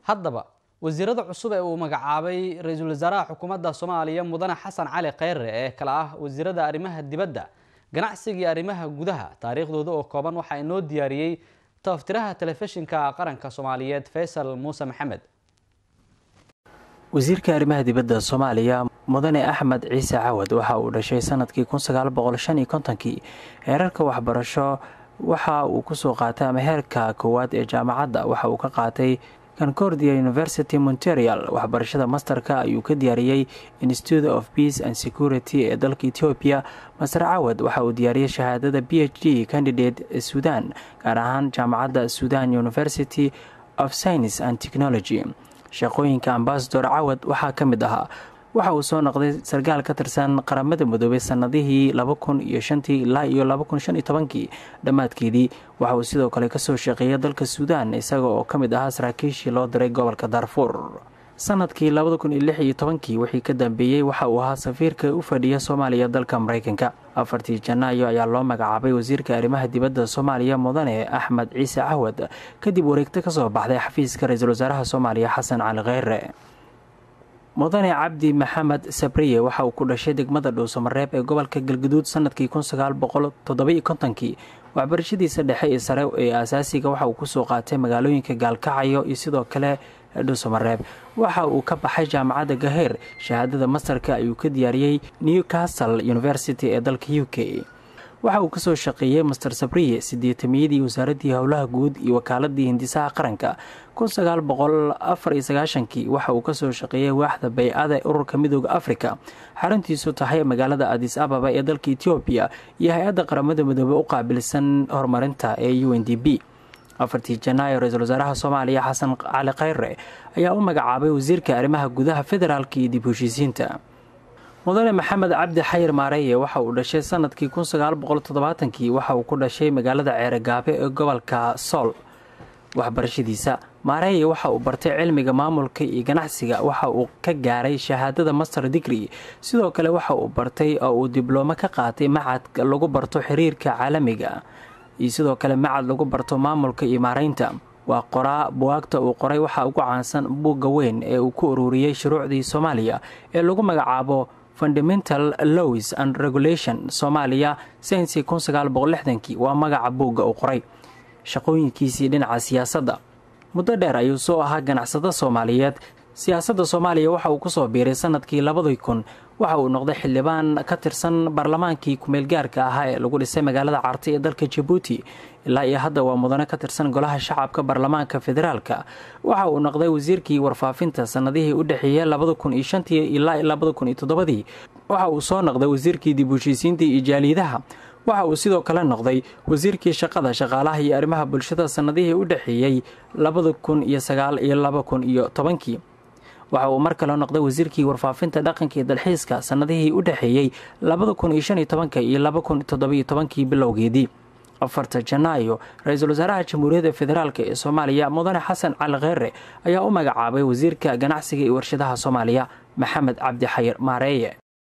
haddaba wasiirada cusub ee uu magacaabay ra-iisul wasaaraha xukuumadda soomaaliya mudane xasan cali kheyre ee kale ah wasiirada arrimaha dibadda ganacsiga iyo arrimaha gudaha taariikhdooda oo kooban waxaa inoo diyaariyey taftiraha telefishinka qaranka soomaaliyeed faysal muuse maxamed wasiirka arrimaha dibadda soomaaliya mudane axmed ciise cawad waxa uu dhashay sanadkii kii heerarka waxbarasho waxa uu kusoo qaatay ama heerka koowaad ee jaamacadda waxa uu ka qaatay concordia university monterial waxbarashada masterka ayuu ka diyaariyey institute of peace and security ee dalka etoobiya master cawad waxa uu diyaariyey shahaadada b h d candidate sudan gaar ahaan jaamacadda sudan university of science and technology shaqooyinka ambasador cawad waxaa ka mid ahaa waxa uu soo noqday sarkaal ka tirsan qaramada midoobay sanadihii laba kun iyo shantii ilaa iyo laba kun shan iyo tobankii dhammaadkeedii waxa uu sidoo kale kasoo shaqeeyay dalka suudaan isaga oo ka mid ahaa saraakiishii loo diray gobolka darfuur sanadkii labada kun iyo lix iyo tobankii wixii ka dambeeyey waxa uu ahaa safiirka u fadhiya soomaaliya dalka maraykanka afartii janaayo ayaa loo magacaabay wasiirka arrimaha dibadda soomaaliya mudane axmed ciise cawad kadib wareegto kasoo baxday xafiiska ra-iisul wasaaraha soomaaliya xasan cali kheyre mudane cabdi maxamed sabriye waxa uu ku dhashay degmada dhuusamareeb ee gobolka galguduud sanadkii kii waxbarashadiisa dhexe ee sare ee asaasiga waxa uu kusoo qaatay magaalooyinka gaalkacayo iyo sidoo kale dhuusamareeb waxa uu ka baxay jaamacadda gaheer shahaadada mastarka ayuu ka diyaariyey newcastle university ee dalka u k waxa uu kasoo shaqeeyey master sabriye sideetamiyadii wasaaraddii howlaha guud iyo wakaaladii hindisaha qaranka kii waxa uu kasoo shaqeeyey waaxda bay-ada ee ururka midooda afrika xaruntiisu tahay magaalada adis ababa ee dalka etoobiya iyo hay-adda qaramada midoobey u qaabilsan horumarinta ee u n d b afartii janaayo ra-iisul wasaaraha soomaaliya xasan cali kheyre ayaa u magacaabay wasiirka arrimaha gudaha federaalka iyo dib heshiisiinta mudane maxamed cabdi xayir maareeye waxa uu dhashay sanadkii kii waxa uu ku dhashay magaalada ceerogaabe ee gobolka sool waxbarashadiisa maareeye waxa uu bartay cilmiga maamulka iyo ganacsiga waxa uu ka gaaray shahaadada master digri sidoo kale waxa uu bartay oo uu dibloome ka qaatay macad lagu barto xiriirka caalamiga iyo sidoo kale macad lagu barto maamulka iyo maareynta waa qoraa buwaagta uu qoray waxaa ugu caansan buugga weyn ee uu ku ururiyey shuruucdii soomaaliya ee lagu magacaabo fundamental lows and regulation soomaaliya sensi kii waa magaca buugga uu qoray shaqooyinkiisii dhinaca siyaasadda muddo dheer ayuu soo ahaa ganacsado soomaaliyeed siyaasadda soomaaliya waxa uu kusoo biiray sanadkii labadii kun waxa uu noqday xildhibaan ka tirsan baarlamaankii kumeelgaarka ahaa ee lagu dhisay magaalada carti ee dalka jabuuti ilaa iyo hadda waa mudane ka tirsan golaha shacabka baarlamaanka federaalka waxa uu noqday wasiirkii warfaafinta sanadihii u dhexeeyey labada kun iyo shantii ilaa labada kun iyo toddobadii waxa uu soo noqday wasiirkii dib heshiisiinta iyo jaaliidaha waxa uu sidoo kale noqday wasiirkii shaqada shaqaalaha iyo arrimaha bulshada sanadihii u dhexeeyey labada kun iyo sagaal iyo laba kun iyo tobankii waxa uu mar kale noqday wasiirkii warfaafinta dhaqanka iyo dalxiiska sanadihii u dhexeeyey labada kun iyo shan iyo tobanka iyo laba kun toddobiyo tobankii bilowgeedii afarta janaayo ra-iisul wasaaraha jamhuuriyadda federaalk ee soomaaliya mudane xasan cali kheyre ayaa u magacaabay wasiirka ganacsiga iyo warshadaha soomaaliya maxamed cabdi xayir maareeye